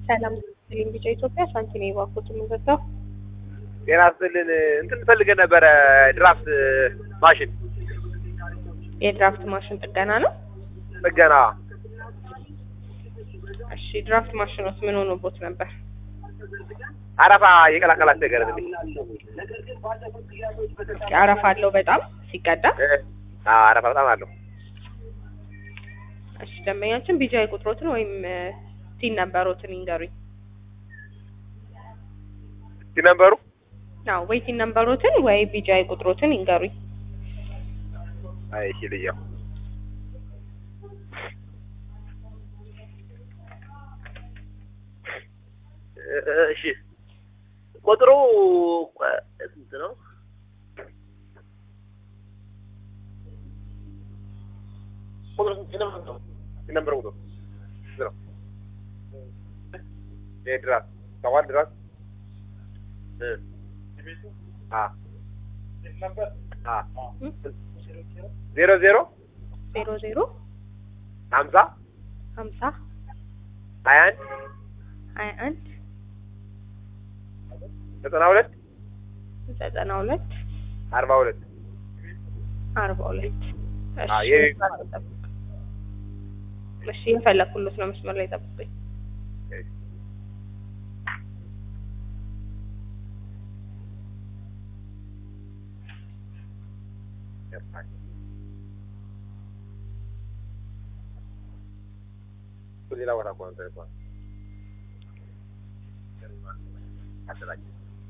ሰላም ስልኝ ቢጫ ኢትዮጵያ ሳንቲም የባኩት የምንገዛው ጤና ይስጥልን እንትን ፈልገን ነበረ ድራፍት ማሽን የድራፍት ማሽን ጥገና ነው። ጥገና እሺ ድራፍት ማሽኖት ምን ሆኖቦት ነበር? አረፋ የቀላቀላት ነገር ትንሽ እስኪ አረፋ አለው በጣም ሲቀዳ። አዎ አረፋ በጣም አለው እሺ ደንበኛችን ቢጃይ ቁጥሮትን ወይም ቲን ነምበሮትን ይንገሩኝ። እስኪ ነበሩ አዎ ወይ ቲን ነምበሮትን ወይ ቢጃይ ቁጥሮትን ይንገሩኝ። አይ እሺ ልየው እሺ ቁጥሩ ስንት ነው? ቁጥሩ ስንት ነው? ነምበር ቁጥሩ ስንት ነው? የድራስ ሰዋል ድራስ እ አ አ ዜሮ ዜሮ ዜሮ ዜሮ ሀምሳ ሀምሳ ሀያ አንድ ሀያ አንድ ዘጠና ሁለት ዘጠና ሁለት አርባ ሁለት አርባ ሁለት እሺ አዎ፣ ይሄ- እሺ የፈለኩሎት ነው መስመር ላይ ጠብቁኝ። ሌላ ቦታ እኮ ነው ተልኳል። አደራጅ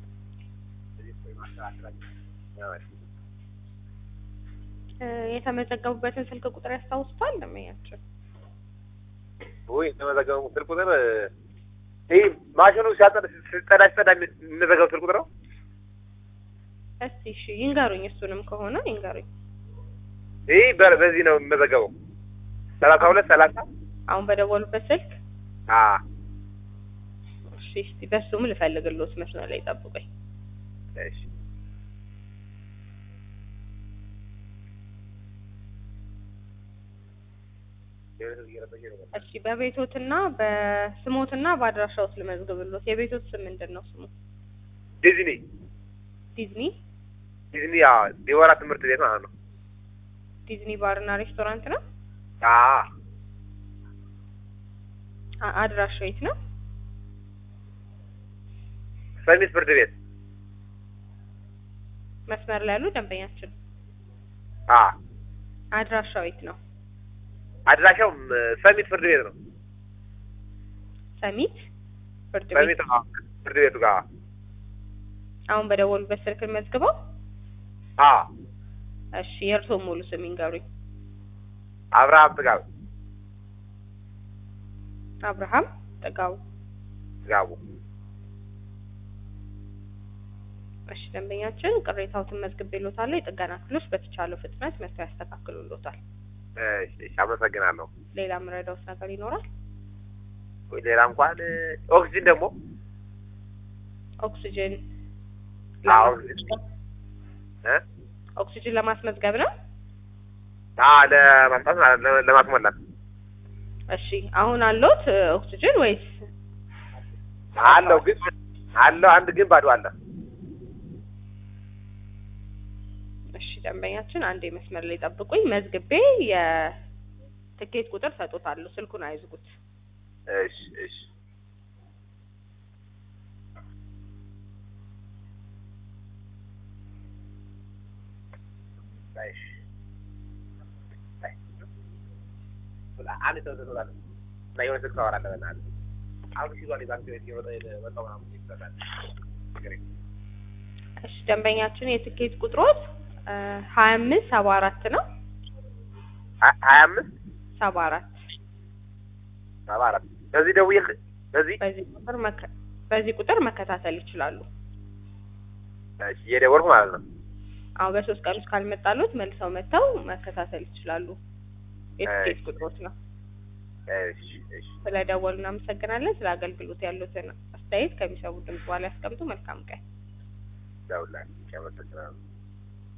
እ የተመዘገቡበትን ስልክ ቁጥር ያስታውሱታል? ደንበኛችን ወይ የተመዘገበው ስልክ ቁጥር ይህ ማሽኑ ሲያጸዳ ሲጸዳ ሲጸዳ የሚመዘገበው ስልክ ቁጥር ነው። እስቲ እሺ ይንገሩኝ። እሱንም ከሆነ ይንገሩኝ። ይህ በ- በዚህ ነው የሚመዘገበው ሰላሳ ሁለት ሰላሳ አሁን በደወሉበት ስልክ አ እሺ እስቲ በሱም ልፈልግሎት መስመር ላይ ጠብቁኝ። እሺ እሺ በቤቶትና በስሞትና በአድራሻዎት ልመዝግብሎት። የቤቶት ስም ምንድን ነው ስሙ? ዲዝኒ ዲዝኒ ዲዝኒ አ ዲቦራ ትምህርት ቤት ማለት ነው። ዲዝኒ ባርና ሬስቶራንት ነው። አ አ- አድራሻው የት ነው? ሰሚት ፍርድ ቤት መስመር ላይ ያሉ ደንበኛችን አ አድራሻው የት ነው? አድራሻው ሰሚት ፍርድ ቤት ነው። ሰሚት ፍርድ ቤት። ሰሚት አ ፍርድ ቤቱ ጋር አሁን በደወሉበት ስልክ መዝግበው። አ እሺ የእርስዎ ሙሉ ስም ይንገሩኝ። አብርሃም ጥጋብ አብርሃም ጥጋቡ። ጥጋቡ እሺ ደንበኛችን ቅሬታዎትን መዝግቤልዎታለሁ። የጥገና ክፍሎች በተቻለው ፍጥነት መጥተው ያስተካክሉልዎታል። እሺ እሺ አመሰግናለሁ። ሌላ የምረዳዎት ነገር ይኖራል? ወይ ሌላ እንኳን ኦክሲጅን ደግሞ ኦክሲጅን አዎ ለማስመዝገብ እ ኦክሲጅን ለማስመዝገብ ነው። አ ለማምጣት ማለት ነው፣ ለማስሞላት እሺ አሁን አለዎት እ፣ ኦክሲጅን ወይስ? አለው ግን አለው አንድ ግን ባዶ አለ። እሺ ደንበኛችን አንዴ መስመር ላይ ጠብቁኝ። መዝግቤ የትኬት ቁጥር ሰጦታለሁ። ስልኩን አይዝጉት። እሺ እሺ እሺ አንድ ሰው ትኖራለህ እና የሆነ ስልክ ታወራለህ በእናትህ አሁን ሲዟል የዛን ቤት የወጣ የወጣው ምናምን ይሰራል ችግር የለም። እሺ ደንበኛችን የትኬት ቁጥሮት ሀያ አምስት ሰባ አራት ነው። ሀ- ሀያ አምስት ሰባ አራት ሰባ አራት በዚህ ደውዬ በዚህ በዚህ ቁጥር መከ- በዚህ ቁጥር መከታተል ይችላሉ። እሺ እየደወልኩ ማለት ነው። አሁን በሶስት ቀን ውስጥ ካልመጣሉት መልሰው መጥተው መከታተል ይችላሉ። የትኬት እሺ። ቁጥሮት ነው። እሺ እሺ ስለደወሉ እናመሰግናለን። ስለ አገልግሎት ያሉትን አስተያየት ከሚሰሙ ድምጽ በኋላ ያስቀምጡ። መልካም ቀን። ደውላለሁ። አመሰግናለሁ።